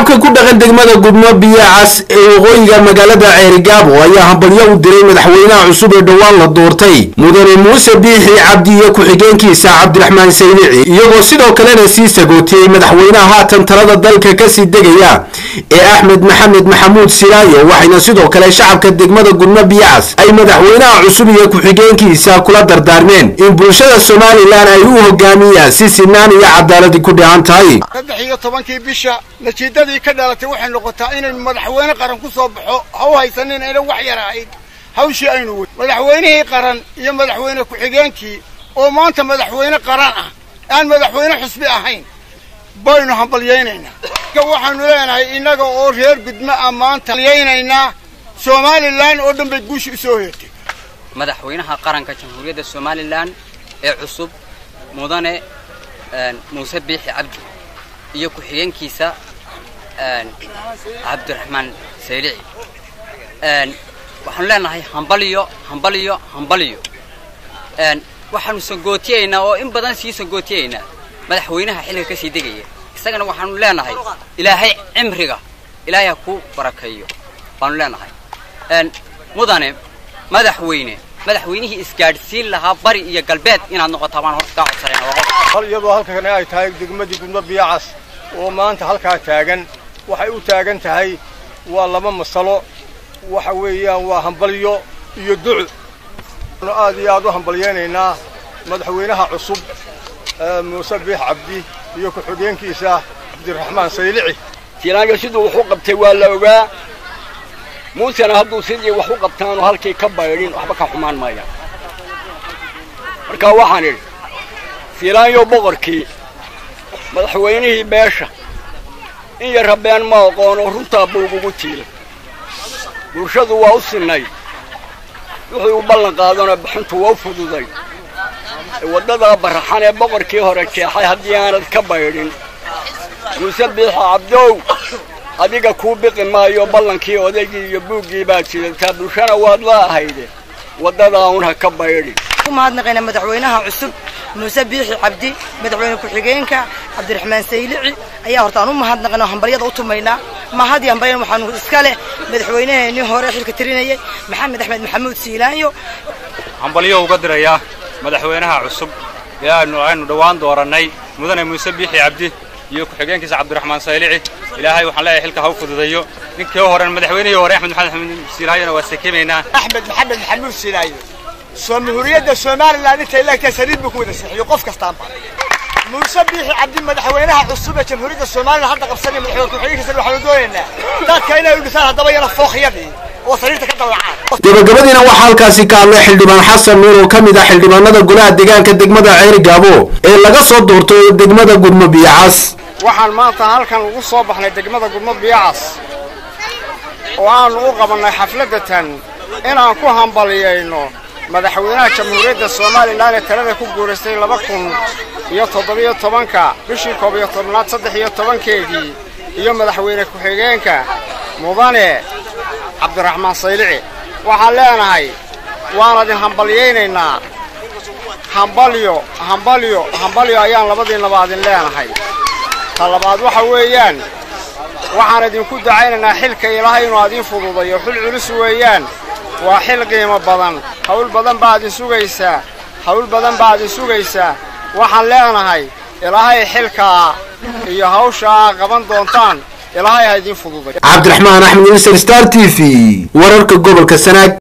shacabka ku dhaqan degmada gudmo biyacas ee waqooyiga magaalada ceerigaabo ayaa hambalyo u diray madaxweynaha cusub ee dhowaan la doortay mudane muuse biixi cabdi iyo ku-xigeenkiisa cabdiraxmaan saynici iyagoo sidoo kalena sii sagootiyey madaxweynaha haatan talada dalka kasii degaya ee axmed maxamed maxamuud silaayo waxayna sidoo kale shacabka degmada gudmo biyacas ay madaxweynaha cusub iyo ku-xigeenkiisa kula dardaarmeen in bulshada somalilan ay u hogaamiyaan si sinaan iyo cadaaladi ku dheehan tahay saddex iyo tobankii bisha natiijadii ka dhalatay waxay noqotaa inaynu madaxweyne qaran ku soo baxo ha u haysanin aynan wax yar ahayd hawshii aynu wey madaxweynihii qaran iyo madaxweyne ku-xigeenkii oo maanta madaxweyne qaran ah aan madaxweyne xusbi ahayn baynu hambalyaynaynaa waxaanu leenahay innaga oo reer gudmo ah maanta halyaynaynaa somalilan oo dhan bay guusha u soo heertay madaxweynaha qaranka jamhuuriyadda somalilan ee cusub mudane muuse biixi cabdi iyo ku-xigeenkiisa cabdiraxmaan saylici waxaanu leenahay hambaliyo hambaliyo hambaliyo waxaanu sagootiyaynaa oo in badan sii sagootiyaynaa madaxweynaha xilliga ka sii degaya isagana waxaanu leenahay ilaahay cimriga ilaahay ha ku barakeeyo baanu leenahay mudane madaxweyne madaxweynihii isgaadhsiin lahaa bari iyo galbeed inaad noqotaa baan horta kaa codsanayna hal iyadoo halkan ay tahay degmadii gudmo biyacas oo maanta halkaa taagan waxay u taagan tahay waa laba masalo waxa weeyaan waa hambalyo iyo duco aad iyo aad u hambalyaynaynaa madaxweynaha cusub muuse biix cabdi iyo ku-xigeenkiisa cabdiraxmaan saylici silaayo siduu wax u qabtay waa la ogaa muusena hadduu sidii wax u qabtaanu halkii ka baydhin waxba ka xumaan maaya marka waxaan idhi silaayo boqorkii madaxweynihii beesha in yar rabeen ma aqoono runtaa buugugu tiilay bulshadu waa u sinnayd wuxuu u ballan qaadana bixintu waa u fududay waddadaa baraxan ee boqorkii hore jeexay haddii aanad ka baydhin muuse biixa cabdow adiga kuu biqi maayo ballankii odaygii iyo buuggii baad sidataa bulshana waad la ahayde waddadaa un ha ka baydhin mahadnaqayna madaxweynaha cusub muuse biixi cabdi madaxweyne ku-xigeenka cabdiraxmaan saylici ayaa horta aan u mahadnaqayna oo hambalyada u tumaynaa mahad iyo hambalyan waxaanu iska leh madaxweynaheenii hore xilka tirinayay maxamed axmed maxamuud siilaanyo hambalyo uga dirayaa madaxweynaha cusub ee aanu aynu dhowaan doorannay mudane muuse biixi cabdi iyo ku-xigeenkiisa cabdiraxmaan saylici ilaahay waxaan leeyahay xilka ha u fududeeyo ninkii horen madaxweynihii hore axmed maxamed maxamuud siilaanyona waa sekimaynaa axmed maxamed maxamuud siilaanyo jamhuuriyadda somalilan intay leegtahay saliid buu ku wada sixiyo qof kastaanba muuse biixi cabdi madaxweynaha cusub ee jamhuuriyadda somalilan hadda qabsanaya madaxweyne ku-xigeenkiisa waxaanu doonaynaa dadka inay u dhisaan haddaba yana fooqyadii oo sariirta ka dallacaan gabagabadiina waxaa halkaasi ka hadlay xildhibaan xasan nuur oo ka mid ah xildhibaanada golaha deegaanka degmada ceerigaabo ee laga soo doorto degmada gudmo biyacas waxaan maanta halkan ugu soo baxnay degmada gudmo biyacas oo aanu u qabannay xafladatan inaan ku hambaliyayno madaxweynaha jamhuuriyadda somalilan ee talada ku guuraystay laba kun iyo toddobiyo tobanka bishii koob iyo tobnaad saddex iyo tobankeedii iyo madaxweyne ku-xigeenka mudane cabdiraxmaan saylici waxaan leenahay waan idin hambalyaynaynaa hambalyo hambalyo hambalyo ayaan labadiinaba idin leenahay ta labaad waxa weeyaan waxaan idinku dacaynaynaa xilka ilaahay inuu adiin fududayo xil culus weeyaan waa xil qiimo badan hawl badan baa idin sugaysaa hawl badan baa idin sugaysaa waxaan leenahay ilaahay xilkaa iyo hawshaa qaban doontaan ilaahay ha idiin fududay cabdiraxmaan axmed insar star t v wararka gobolka sanaag